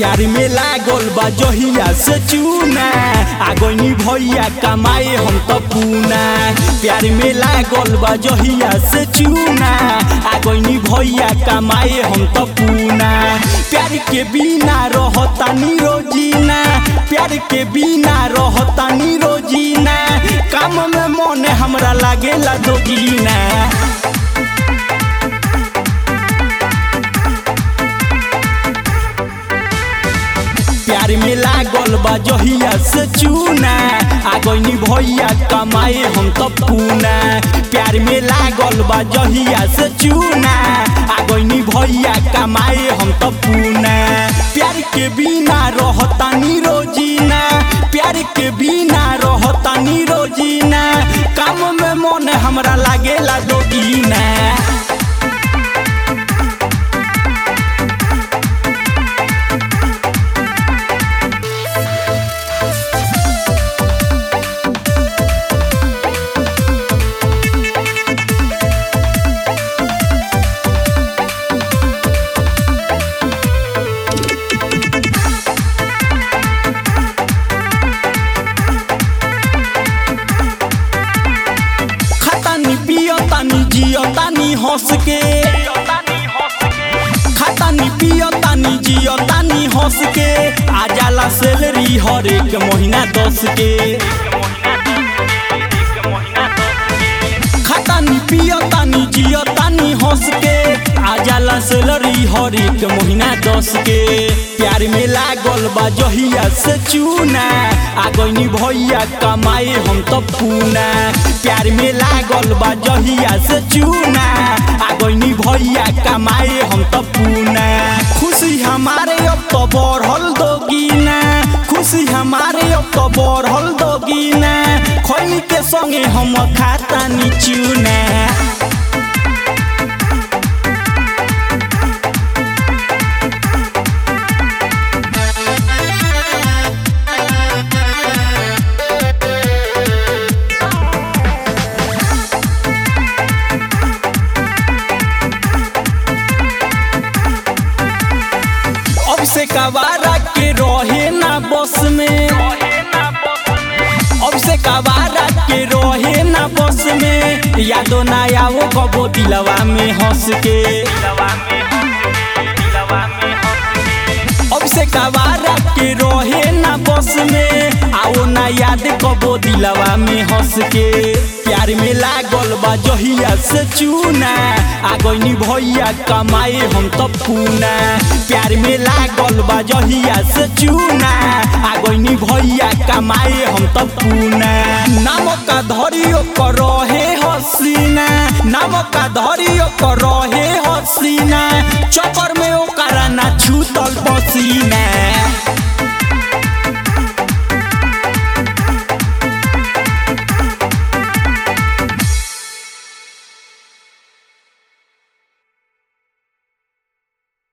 प्यार में लागल बा जहिया से चूना आगनी भैया कमाए हम तो पूना प्यार में लागल बा जहिया से चूना आगनी भैया कमाए हम तो पूना प्यार के बिना रहतानी रोजीना प्यार के बिना रहतानी रोजीना काम में मन हमरा लागेला दोगीना प्यार में लागल बा जहिया से चूना आगनी भैया कमाए हम तो पूना प्यार में लागल बा जहिया से चूना आगनी भैया कमाए हम तो पूना प्यार के बिना रहतानी रोजीना प्यार के बिना रहतानी रोजीना काम में मन हमरा लागेला दोगीना खतानी पियतानी जियतानी हंस के खतानी पियतानी जियतानी हंस के आ जाला सैलरी हर एक महीना दस के खतानी पियतानी जियतानी हंस के आ जाला सैलरी हर एक महीना दस के प्यार में लागल बा जहिया से चूना आगनी भैया कमाए हम तो पूना प्यार में लागल बा जहिया से चूना आगनी भैया कमाए हम तो पूना खुशी हमारे अब तो बढ़ल दोगीना खुशी हमारे अब तो बढ़ल दोगीना खैनी के संगे हम खाता नी चूना अब से कवारा के रहे ना बस में अब से कवारा के रहे ना बस में यादो ना आओ कबो दिलवा में हंस के अब से कवारा के रहे ना बस में आओ ना याद कबो दिलवा में हंस के प्यार में लागल बा जहिया से चूना आगनी भैया कमाए हम तो पूना प्यार में लागल बा जहिया से चूना आगनी भैया कमाए हम तो पूना नाम का धरियो कर रहे हसीना नाम का धरियो कर रहे हसीना चक्कर में ओकरा ना छूतल पसीना